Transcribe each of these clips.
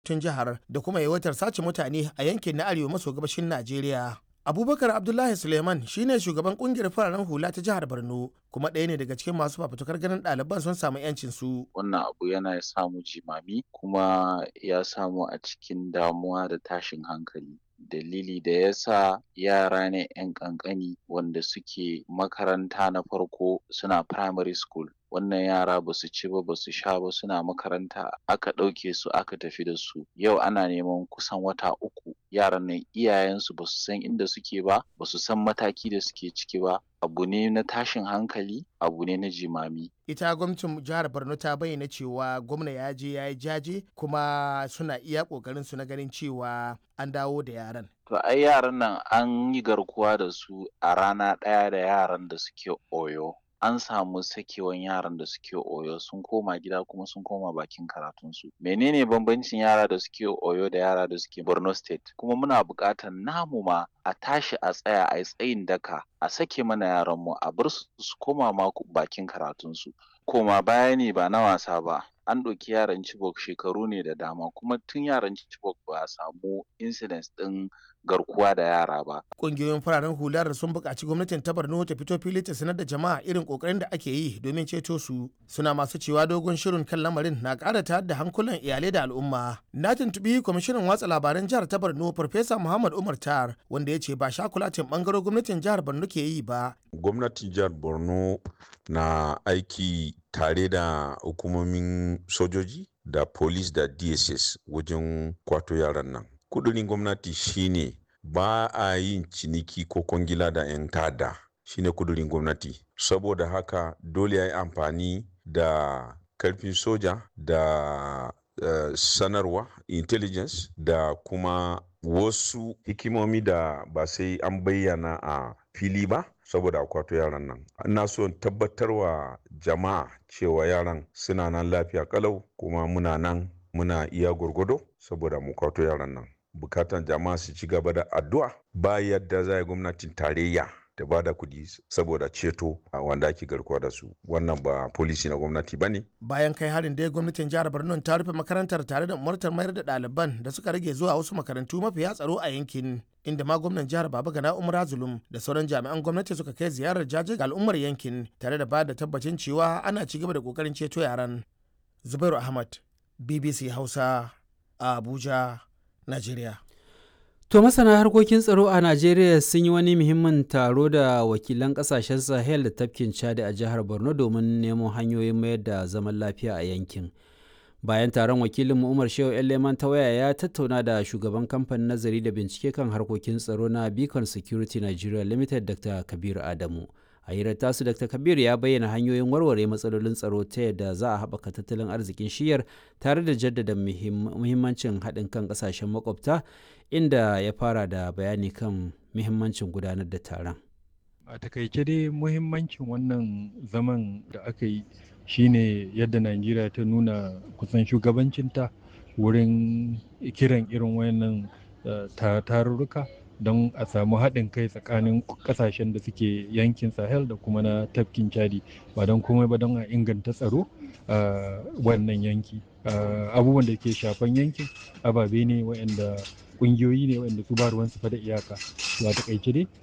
tun jihar da kuma yawaitar sace mutane a yankin na arewa maso gabashin Najeriya. Abubakar Abdullahi Suleiman shine shugaban kungiyar fararen hula ta jihar Borno kuma ɗaya ne daga cikin masu fafutukar ganin ɗaliban sun samu 'yancin su. Wannan abu yana samu jimami kuma ya samu a cikin damuwa da tashin hankali. Dalili da ya sa yara ne 'yan ƙanƙani wanda suke makaranta na farko suna primary school. Wannan yara ba su ci ba ba su sha ba suna makaranta aka ɗauke su aka tafi da su. Yau ana neman kusan wata uku yaran nan iyayensu ba su san inda suke ba ba su san mataki da suke ciki ba abu ne na tashin hankali abu ne na jimami ita gwamnatin jihar borno ta bayyana cewa gwamna ya je ya yi jaje kuma suna iya kokarin su na ganin cewa an dawo da yaran to ai yaran nan an yi garkuwa da su a rana ɗaya da yaran da suke oyo an samu sakewan yaran da suke oyo sun koma gida kuma sun koma bakin karatunsu menene bambancin yara da suke oyo da yara da suke borno state kuma muna buƙatar namu ma a tashi a tsaya a yi tsayin daka a sake mana yaranmu a bar su su koma ma bakin karatunsu koma baya ne ba na wasa ba an ɗauki yaran Chibok shekaru ne da dama kuma tun yaran Chibok ba a samu incidents ɗin garkuwa da yara ba. Ƙungiyoyin fararen hular sun buƙaci gwamnatin ta Borno ta fito fili ta sanar da jama'a irin ƙoƙarin da ake yi domin ceto su. Suna masu cewa dogon shirin kan lamarin na ƙara tayar da hankulan iyalai da al'umma. Na tuntuɓi kwamishinan watsa labaran jihar ta Borno Farfesa Muhammad Umar Tar wanda ya ce ba shakulatin ɓangaren gwamnatin jihar Borno ke yi ba. Gwamnatin jihar Borno na aiki tare da hukumomin sojoji da police da dss wajen kwato yaran nan kudurin gwamnati shine ba a yin ciniki ko kwangila da 'yan tada shine kudurin gwamnati saboda haka dole ya yi amfani da karfin soja da uh, sanarwa intelligence da kuma wasu hikimomi da ba sai an bayyana a fili ba saboda akwato yaran nan ina so tabbatarwa jama'a cewa yaran suna nan lafiya kalau kuma muna nan muna iya gwargwado saboda mu kwato yaran nan bukatan jama'a su ci gaba da addu'a ba yadda za gwamnatin tarayya ta ba da kudi saboda ceto a wanda ake garkuwa da su wannan ba polisi na gwamnati ba ne. bayan kai harin dai gwamnatin jihar borno ta rufe makarantar tare da umartar mayar da ɗaliban da suka rage zuwa wasu makarantu mafiya tsaro a yankin inda ma gwamnan jihar baba gana umar zulum da sauran jami'an gwamnati suka kai ziyarar jaje ga al'ummar yankin tare da ba da tabbacin cewa ana ci gaba da kokarin ceto yaran zubairu ahmad bbc hausa a abuja najeriya To masana harkokin tsaro a Najeriya sun yi wani muhimmin taro da wakilan kasashen Sahel da tafkin Chad a jihar Borno domin nemo hanyoyin mayar da zaman lafiya a yankin. Bayan taron wakilin Umar Shehu Leman ta waya ya tattauna da shugaban kamfanin nazari da bincike kan harkokin tsaro na Beacon Security Nigeria Limited Dr. Kabir Adamu. A hirar tasu Dr. Kabir ya bayyana hanyoyin warware matsalolin tsaro ta yadda za a haɓaka tattalin arzikin shiyar tare da jaddada muhimmancin haɗin kan ƙasashen makwabta inda ya fara da bayani kan muhimmancin gudanar da taron. A takaice dai muhimmancin wannan zaman da aka yi shine yadda Najeriya ta nuna kusan shugabancinta wurin kiran irin wayannan tarurruka don a samu haɗin kai tsakanin ƙasashen da suke yankin sahel da kuma na tafkin chadi ba don komai ba don a inganta tsaro a wannan yanki abubuwan da ke shafan yankin ababe ne waɗanda ƙungiyoyi ne waɗanda su ba ruwansu fa da iyaka to a taƙaice dai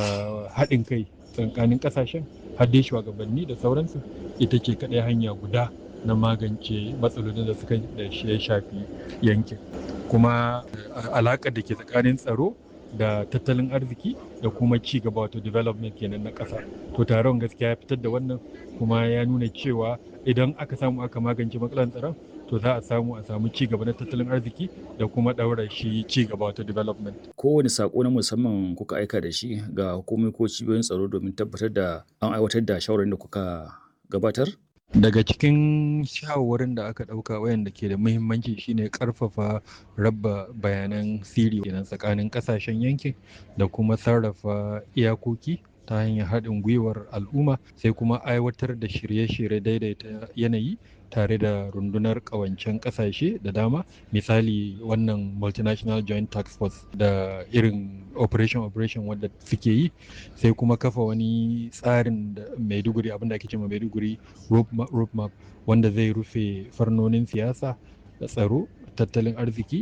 haɗin kai tsakanin ƙasashen har dai shugabanni da sauransu ita ce kaɗai hanya guda na magance matsalolin da suka da ya shafi yankin kuma alaƙar da ke tsakanin tsaro da tattalin arziki da kuma ci gaba wato development kenan na ƙasa to taron gaskiya ya fitar da wannan kuma ya nuna cewa idan aka samu aka magance matsalar tsaron to za a samu a samu ci gaba na tattalin arziki da kuma ɗaura shi ci gaba wato development. Kowane sako na musamman kuka aika da shi ga hukumomi ko cibiyoyin tsaro domin tabbatar da an aiwatar da shawarar da kuka gabatar? daga cikin shawarwarin da aka ɗauka wayanda ke da muhimmanci shine ƙarfafa raba bayanan siri kenan tsakanin ƙasashen yankin da kuma sarrafa iyakoki ta hanyar haɗin gwiwar al'umma sai kuma aiwatar da shirye-shirye daidaita yanayi tare da rundunar ƙawancen ƙasashe da dama misali wannan multinational joint tax force da irin operation operation wadda suke yi sai kuma kafa wani tsarin da maiduguri abinda ake cewa maiduguri road map wanda zai rufe farnonin siyasa da tsaro tattalin arziki